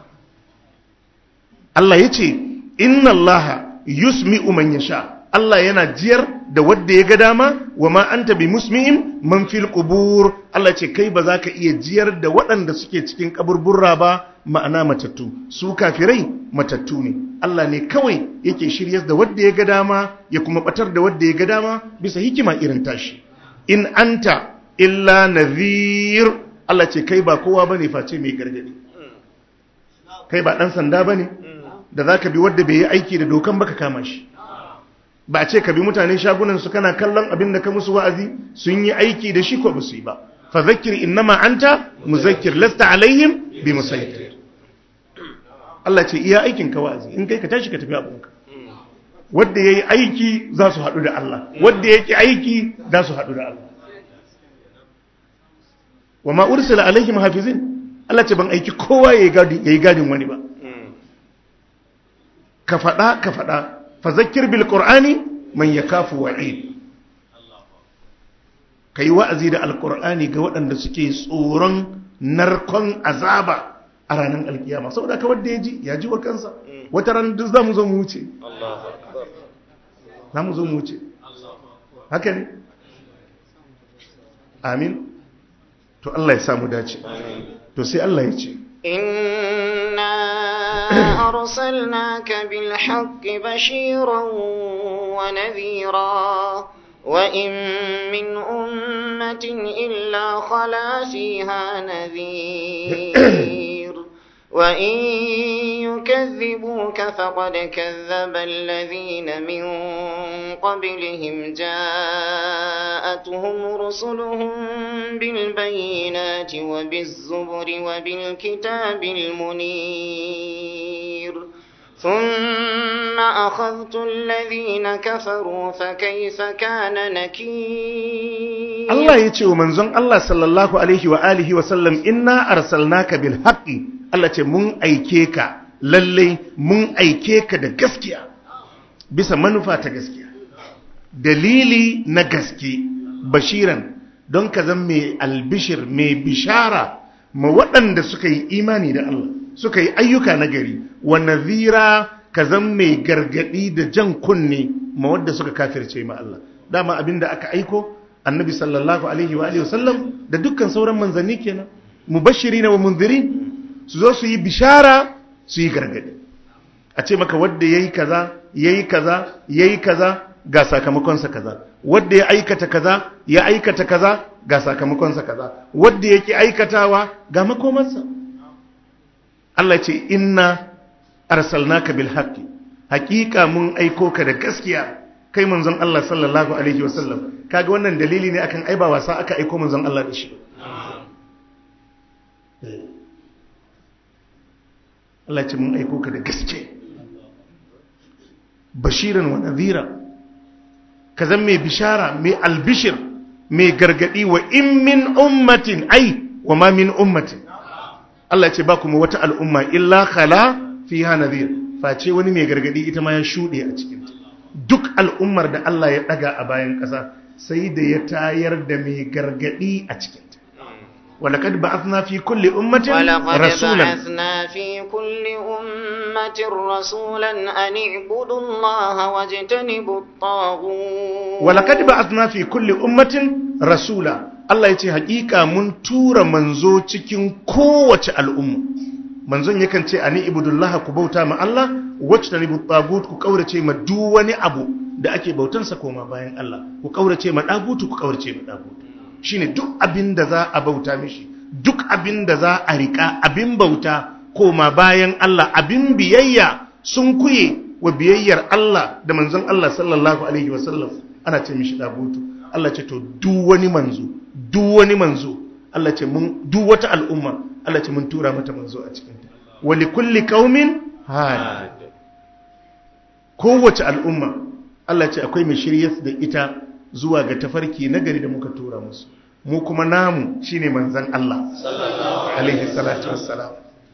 Speaker 2: Allah ya ce inna Allah yusmi'u man yasha Allah yana jiyar da wadda ya ga dama wa ma anta bi musmi'in man fil qubur Allah ce kai ba za ka iya jiyar da waɗanda suke cikin kaburburra ba ma'ana matattu su kafirai matattu ne Allah ne kawai yake shiryar da wadda ya ga dama ya kuma batar da wadda ya ga dama bisa hikima irin tashi in anta illa nadhir Allah ce kai ba kowa bane face mai gargadi kai ba dan sanda bane da zaka bi wadda bai yi aiki da dokan baka kama shi ba a ce ka bi mutanen shagunan su kana kallon abin da ka musu wa'azi sun yi aiki da shi ko ba su yi ba fa zakkir innama anta muzakkir lasta alaihim bi musaytir Allah ce iya aikin ka wa'azi in kai ka tashi ka tafi abunka wanda yayi aiki za su haɗu da Allah wanda yake aiki za su haɗu da Allah wa ma ursila alaihim hafizin Allah ce ban aiki kowa yayi gadin yayi gadin wani ba ka faɗa ka faɗa fa zakkir bil qur'ani man yakafu wa'id kai wa'azi da alqur'ani ga waɗanda suke tsoron narkon azaba a ranar alkiyama saboda ka wanda ya ji ya ji wa kansa wata ran duk za mu zo mu wuce za mu zo mu wuce haka ne amin to Allah ya samu dace to sai Allah ya ce
Speaker 1: إنا أرسلناك بالحق بشيرا ونذيرا وإن من أمة إلا خلا فيها نذير وإن يكذبوك فقد كذب الذين من قبلهم جاءتهم رسلهم بالبينات وبالزبر وبالكتاب المنير ثم أخذت الذين كفروا فكيف كان نكير
Speaker 2: Allah ya ce wa manzon Allah sallallahu alaihi wa alihi wa sallam inna arsalnaka bil haqqi Allah ce mun aike ka lalle mun aike ka da gaskiya bisa manufa ta gaskiya dalili na gaske bashiran don ka zan mai albishir mai bishara ma waɗanda suka yi imani da Allah suka yi ayyuka na gari wa nazira ka zan mai gargadi da jan kunne ma wadda suka kafirce ma Allah dama abinda aka aiko annabi sallallahu alaihi wa alihi wasallam da dukkan sauran manzanni kenan mubashirina wa munzirin su zo su yi bishara su yi gargadi a ce maka wadda yayi kaza yayi kaza yayi kaza ga sakamakonsa kaza wadda ya aikata kaza ya aikata kaza ga sakamakonsa kaza wadda yake aikatawa ga makomansa Allah ce inna arsalnaka bil haqqi haqiqa mun aiko ka da gaskiya kai manzon Allah sallallahu alaihi wasallam kaga wannan dalili ne akan ai ba wasa aka aiko manzon Allah da shi Allah ce mun aiko ka da gaske bashiran wa nadhira ka zan mai bishara mai albishir mai gargadi wa in min ummatin ai wa ma min ummatin Allah ce ba kuma wata al'umma illa khala fiha nadhir face wani mai gargadi ita ma ya shuɗe a cikin duk al'ummar da Allah ya ɗaga a bayan ƙasa sai da ya tayar da mai gargadi a cikin ولقد بعثنا في كل أمة
Speaker 1: ولقد
Speaker 2: رسولا
Speaker 1: بعثنا في كل أمة رسولا أن اعبدوا الله واجتنبوا الطاغوت
Speaker 2: ولقد بعثنا في كل أمة رسولا Allah ya ce hakika mun tura manzo cikin kowace al'umma manzon yakan ce ani ibudullaha ku bauta ma Allah wacce ta nibu tagut ku kaurace ma duk wani abu da ake bautansa koma bayan Allah ku kaurace ma dagutu ku kaurace ma dagutu shine duk abin da za a bauta mishi duk abin da za a rika abin bauta koma bayan Allah abin biyayya sun kuye wa biyayyar Allah da manzon Allah sallallahu alaihi wasallam ana ce mishi dagutu Allah ce to duk wani manzo duk wani manzo Allah ce mun duk wata al'umma Allah ce mun tura mata manzo a cikinta wa likulli qaumin had kowace al'umma Allah ce akwai mai shiryar da ita zuwa ga tafarki nagari da muka tura musu mu kuma namu shine manzon Allah alaihi salatu wassalam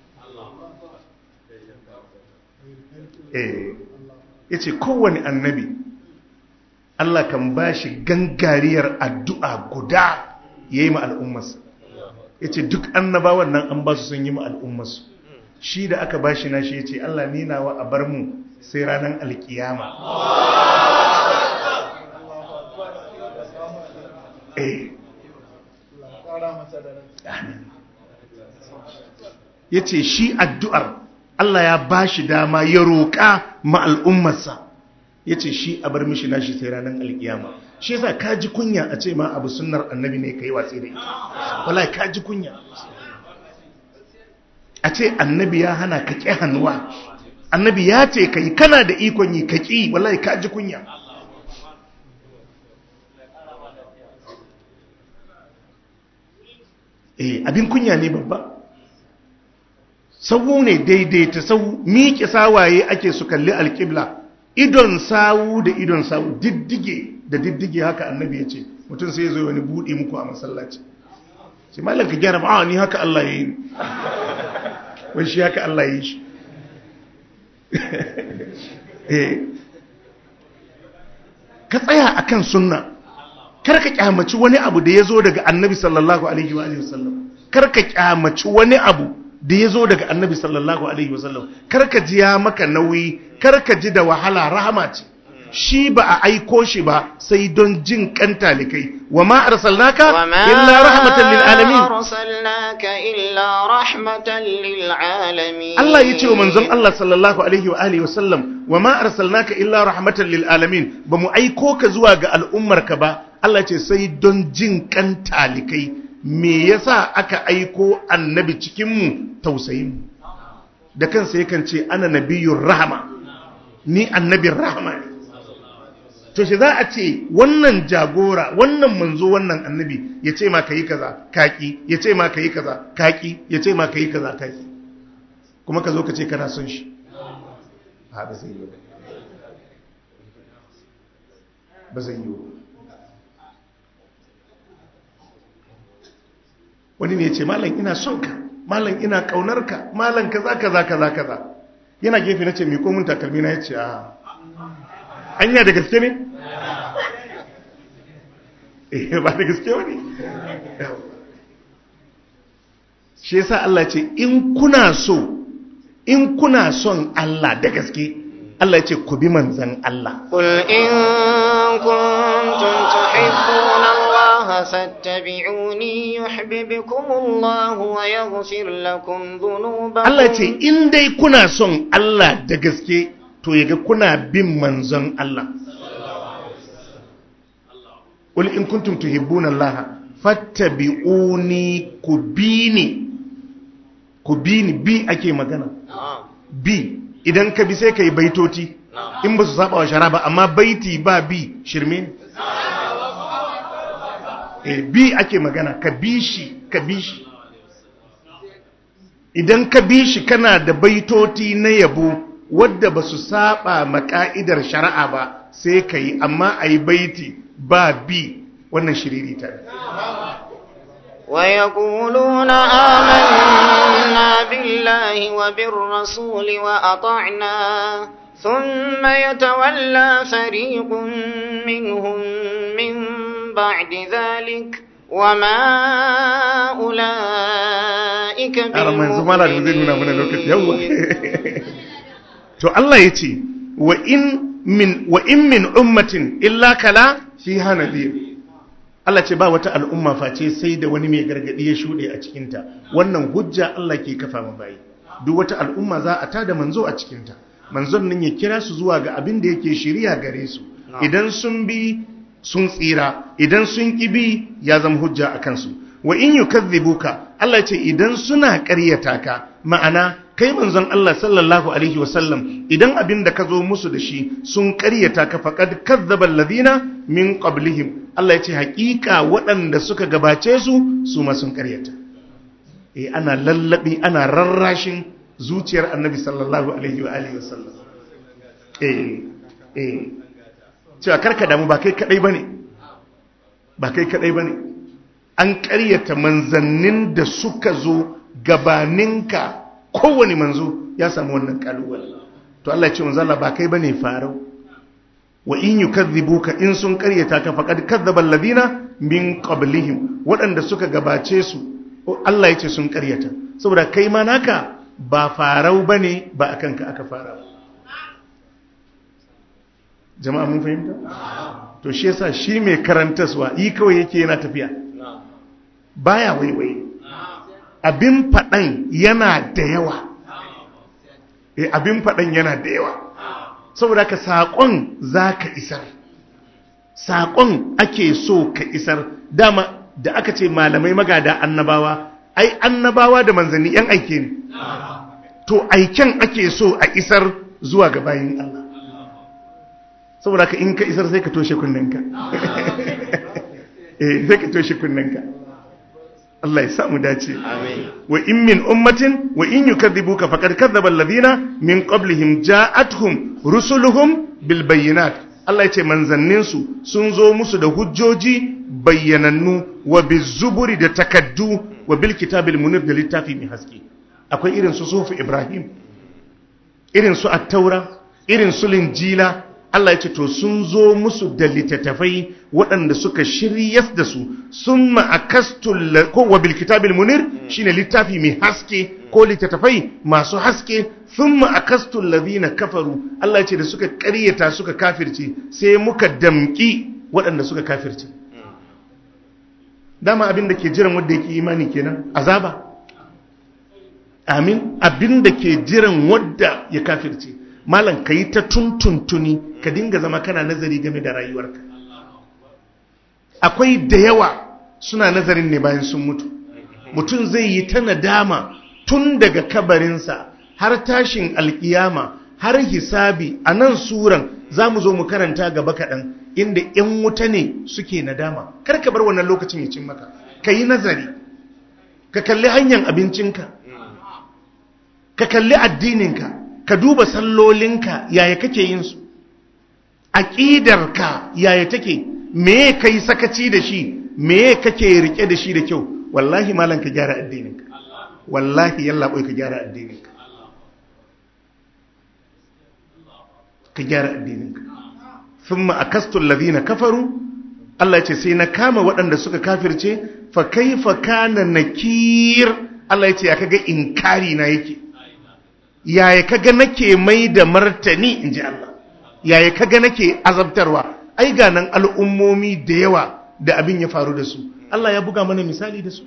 Speaker 2: eh yace kowane annabi Allah kan bashi gangariyar addu'a guda yayi ma al'ummarsa yace duk annabawan nan an ba su sun yi ma al'ummarsu shi da aka bashi na shi yace Allah ni nawa a bar mu sai ranar alkiyama eh ya ce shi addu'ar Allah ya ba shi dama ya roƙa ma al'ummarsa ya ce shi a bar mishi nashi sai ranar alkiyama shi yasa ka ji kunya a ce ma abu sunnar annabi ne ka yi watsi da ita wala ka ji kunya a ce annabi ya hana ka ƙi hannuwa annabi ya ce ka yi kana da ikon yi ka ƙi wala ka ji kunya eh abin kunya ne babba sawu ne daidaita sawu miƙe sawaye ake su kalli alƙibla idon sawu da idon sawu diddige da diddige haka annabi ya ce mutum sai ya zo wani buɗe muku a masallaci sai malam ka gyara ba ni haka Allah ya yi wai shi haka Allah ya yi shi ka tsaya akan sunna karka kyamaci wani abu da ya zo daga annabi sallallahu alaihi wa sallam karka kyamaci wani abu da ya zo daga annabi sallallahu alaihi wa sallam karka ji ya maka nauyi karka ji da wahala rahama ce shi ba a aiko shi ba sai don jin kan talikai wa ma arsalnaka illa rahmatan lil alamin
Speaker 1: arsalnaka illa rahmatan lil alamin
Speaker 2: Allah yace wa manzon Allah sallallahu alaihi wa alihi wasallam wa ma arsalnaka illa rahmatan lil alamin ba mu aiko ka zuwa ga al'ummarka ba Allah ce sai don jin kan talikai me yasa aka aiko annabi cikin mu tausayin mu da kansa yakan ce ana nabiyyur rahama ni annabin rahama ne to shi za a ce wannan jagora wannan manzo wannan annabi ya ce ma ka yi kaza kaki ya ce ma ka yi kaza kaki ya ce ma ka yi kaza kaki kuma ka zo ka ce kana son shi ba ba zai yi ba zai yi wani ne ya ce malam ina son ka malam ina kaunar ka malam kaza kaza kaza kaza yana gefe na ce mai komun takalmi na ya ce a hanya da gaske ne? eh ba da gaske wani shi yasa Allah ce in kuna so in kuna son Allah da gaske Allah ya ce ku bi manzan Allah
Speaker 1: قل إن كنتم تحبون الله فاتبعوني يحببكم الله ويغفر لكم ذنوبكم
Speaker 2: Allah ya ce in dai kuna son Allah da gaske to yaga kuna bin manzon Allah Qul in kuntum tuhibbuna Allah fattabi'uni kubini kubini bi ake magana
Speaker 1: نعم
Speaker 2: bi idan ka bi sai kai baitoti in ba su saba wa shara ba amma baiti ba bi shirme ne eh bi ake magana ka bi shi ka bi shi idan ka bi shi kana da baitoti na yabo wadda ba su saba maka'idar shari'a ba sai ka yi amma a yi baiti ba bi wannan shiriri ta
Speaker 1: ويقولون آمنا بالله وبالرسول وأطعنا ثم يتولى فريق منهم من بعد ذلك وما أولئك
Speaker 2: a manzu mala da zai nuna mana lokaci yawwa to Allah ya ce wa in min wa in min ummatin illa kala fi hanadir Allah ce ba wata al'umma face sai da wani mai gargadi ya shuɗe a cikinta wannan hujja Allah ke kafa ma bayi duk wata al'umma za a tada manzo a cikinta manzon nan ya kira su zuwa ga abin da yake shiriya gare su idan sun bi sun tsira idan sun ki bi ya zama hujja a kansu wa in yukazzibuka Allah ce idan suna ƙaryata ka ma'ana kai manzon Allah sallallahu alaihi wasallam idan abin da ka zo musu da shi sun karyata ka faqad kazzaba alladhina min qablihim Allah ya ce hakika waɗanda suka gabace su su ma sun karyata eh ana lallabi ana rarrashin zuciyar annabi sallallahu alaihi wa alihi wasallam eh eh cewa karka damu ba kai kadai bane ba kai kadai bane an karyata manzannin da suka zo gabaninka kowane manzo ya samu wannan kalubale to Allah ya ce manzo Allah ba kai bane farau wa in yukadhibuka in sun karyata ka faqad kadzdzaba alladhina min qablihim waɗanda suka gabace su Allah ya ce sun karyata saboda kai ma naka ba farau bane ba akan ka aka fara jama'a mun fahimta to shi yasa shi mai karantaswa yi kawai yake yana tafiya baya waiwai abin faɗan yana da yawa e abin faɗan yana da yawa saboda ka saƙon za ka isar saƙon ake so ka isar dama da aka ce malamai magada annabawa ai annabawa da manzanni yan aike ne to aiken ake so a isar zuwa ga bayin Allah saboda ka in ka isar sai ka toshe kunninka eh sai ka toshe kunninka Allah ya samu dace wa in min ummatin wa in yukadhibuka faqad kadzdzaba alladhina min qablihim ja'atuhum rusuluhum bil bayyinat Allah ya ce manzannin su sun zo musu da hujjoji bayyanannu wa bizuburi da takaddu wa bil kitabil munir da littafi mai haske akwai irin su sufu Ibrahim irin su at-taura irin su linjila Allah ya ce to sun zo musu da littattafai waɗanda suka shiryas da su sun ma'akastul ko wa bil kitabil munir shine littafi mai haske ko littattafai masu haske sun ma'akastul ladina kafaru Allah ya ce da suka ƙaryata suka kafirce sai muka damƙi waɗanda suka kafirce dama abin da ke jiran wanda yake imani kenan azaba amin abin da ke jiran wadda ya kafirce malam ka yi ta tuntuntuni ka dinga zama kana nazari game da rayuwarka akwai da yawa suna nazarin ne bayan sun mutu mutum zai yi ta nadama tun daga kabarinsa har tashin alkiyama har hisabi a nan suran za mu zo mu karanta gaba kaɗan inda 'yan wuta ne suke nadama kar ka bar wannan lokacin ya cin maka ka yi nazari ka kalli hanyar abincinka ka kalli addininka ka duba sallolinka yaya kake yin su aqidarka yaya take me kai sakaci da shi me kake rike da shi da kyau wallahi malam ka gyara addininka wallahi yalla boy ka gyara addininka ka gyara addininka thumma akastu alladhina kafaru Allah ya ce sai na kama waɗanda suka kafirce fa kaifa kana nakir Allah ya ce ya kaga inkari na yake yaya kaga nake mai da martani in ji Allah yaya kaga nake azabtarwa ai ga nan al'ummomi da yawa da abin ya faru da su Allah ya buga mana misali da su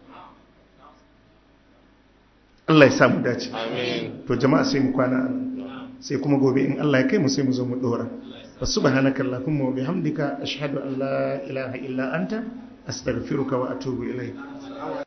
Speaker 2: Allah ya samu dace to jama'a sai mu kwana sai kuma gobe in Allah ya kai mu sai mu zo mu dora subhanaka allahumma wa bihamdika ashhadu an la ilaha illa anta astaghfiruka wa atubu ilayk